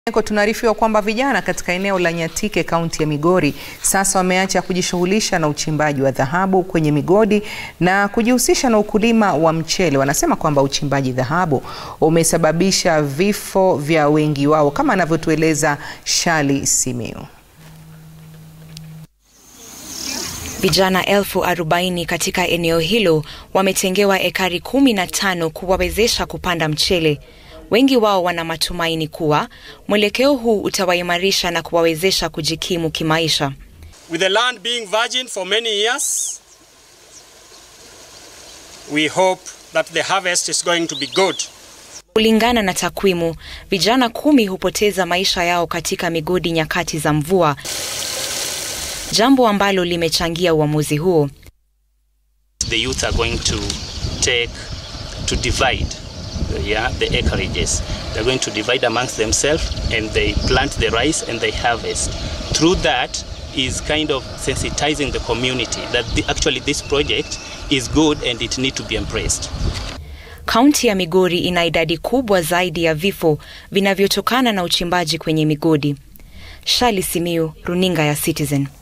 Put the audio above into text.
Tunaarifiwa kwamba vijana katika eneo la Nyatike kaunti ya Migori sasa wameacha kujishughulisha na uchimbaji wa dhahabu kwenye migodi na kujihusisha na ukulima wa mchele. Wanasema kwamba uchimbaji dhahabu umesababisha vifo vya wengi wao, kama anavyotueleza Shali Simiu. Vijana elfu arobaini katika eneo hilo wametengewa ekari kumi na tano kuwawezesha kupanda mchele. Wengi wao wana matumaini kuwa mwelekeo huu utawaimarisha na kuwawezesha kujikimu kimaisha. With the land being virgin for many years, we hope that the harvest is going to be good. Kulingana na takwimu, vijana kumi hupoteza maisha yao katika migodi nyakati za mvua, jambo ambalo limechangia uamuzi huo. The youth are going to take to divide yeah, the acreages. They're going to divide amongst themselves and they plant the rice and they harvest. Through that is kind of sensitizing the community that the, actually this project is good and it need to be embraced. Kaunti ya Migori ina idadi kubwa zaidi ya vifo vinavyotokana na uchimbaji kwenye migodi. Shali Simiu, Runinga ya Citizen.